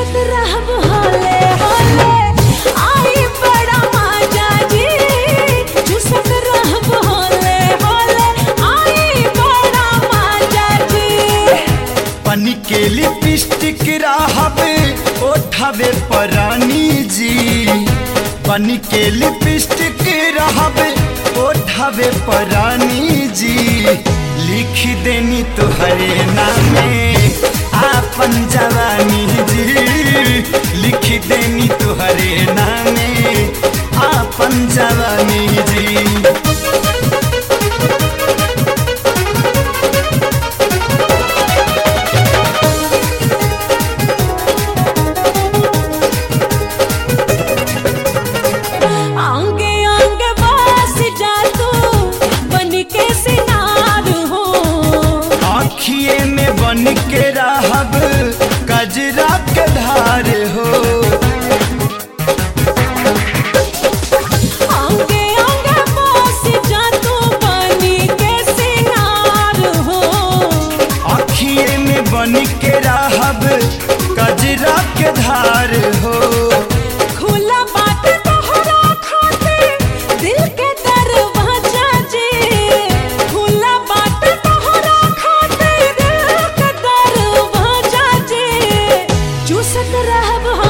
चूसत रहब होले होले आई बड़ा मजा जी चूसत रहब होले होले आई बड़ा मजा जी पनी के लिपस्टिक रहबे ओठवे परानी जी पनी के लिपस्टिक रहबे ओठवे परानी जी लिख देनी तुहरे नामे आपन जवानी जी लिख देनी तुहरे नामे आपन जवानी जी आंगे आंगे बस जा तू बन के सिनार हो आखिए में बन के रहब कजरा के धार हो आंगे आंगे बस जा तू बन के सिनार हो आखिए में बन के रहब कजरा के धार हो खुला बात तोहरा खातिर दिल के दरवाजा जी खुला बात तोहरा खातिर दिल के दरवाजा जी चूसत रहब